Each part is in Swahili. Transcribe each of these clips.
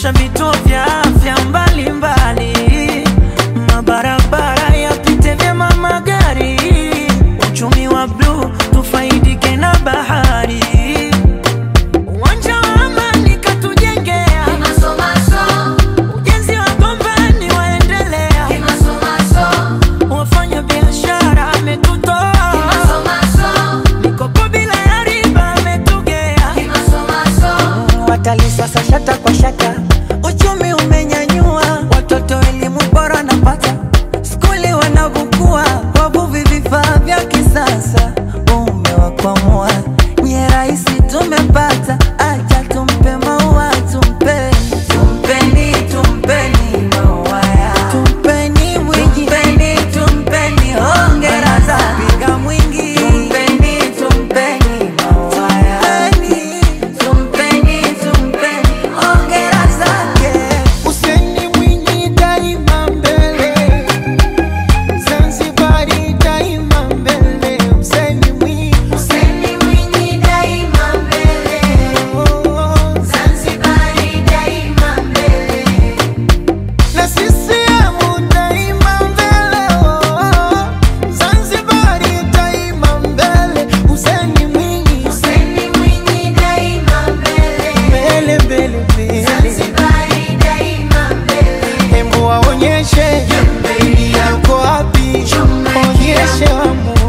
kuboresha vituo vya afya mbalimbali, mabarabara yapite vyema magari, uchumi wa bluu tufaidike na bahari, uwanja wa amani katujengea, ujenzi wa gombani waendelea, wafanya biashara ametutoa, mikopo bila ya riba ametugea, watalii sasa shata kwa shata, uchumi umenyanyua, watoto elimu bora napata, skuli wanavukua, wavuvi vifaa vya kisasa, umewakwamua nye rahisi tumepata, acha tumpe maua tumpe tumpeni tumpeni maua ya tumpeni mwingi tumpeni tumpeni hongera za piga mwingi tumpeni tumpeni maua ya tumpeni tumpeni hongera zake Useni Mwinyi daima mbele, Zanzibari daima mbele. Useni Mwinyi, Useni Mwinyi daima mbele, oh, Zanzibari daima mbele. na CCM daima mbele, oh, Zanzibari daima mbele. Useni Mwinyi, Useni Mwinyi daima mbele, mbele mbele mbele, Zanzibari daima mbele. hembu waonyeshe uko wapi, onyeshe wamu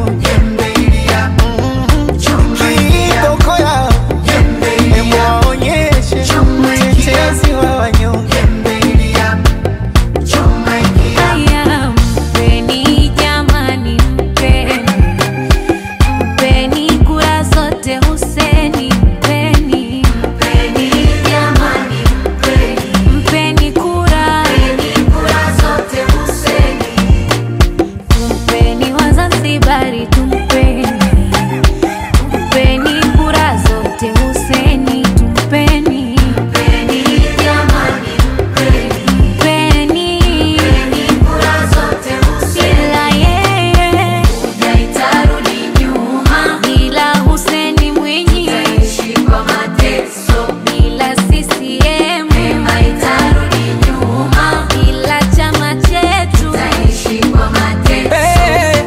kiboko yao Hebu waonyeshe mtetezi wa wanyonge. Haya, mpeni jamani, mpeni mpeni kura zote Huseni, mpeni mpeni jamani, mpeni mpeni kura kura zote Huseni, tumpeni Wazanzibari, tumpeni tumpeni kura zote Huseni, tumpeni mpeni jamani, mpeni mpeni kura zote Huseni, bila yeye haitarudi nyuma, bila Huseni Mwinyi taishi kwa mateso, bila CCM haitarudi nyuma, bila chama chetu taishi kwa mateso. Hey,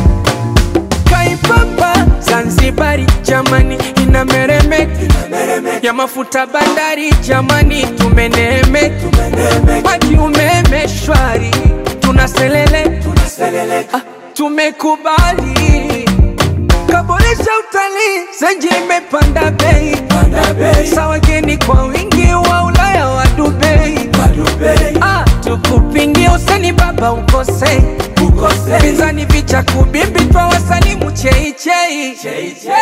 Kaipapa Zanzibari jamani inameremeka ya mafuta bandari jamani tumeneemeka maji umeme shwari tunaselele ah, tumekubali kaboresha utalii zenji imepanda bei sa wageni kwa wingi wa Ulaya wa Dubai ah, tukupingie useni baba ukose pinzani vicha kubimbi twa wasalimu cheichei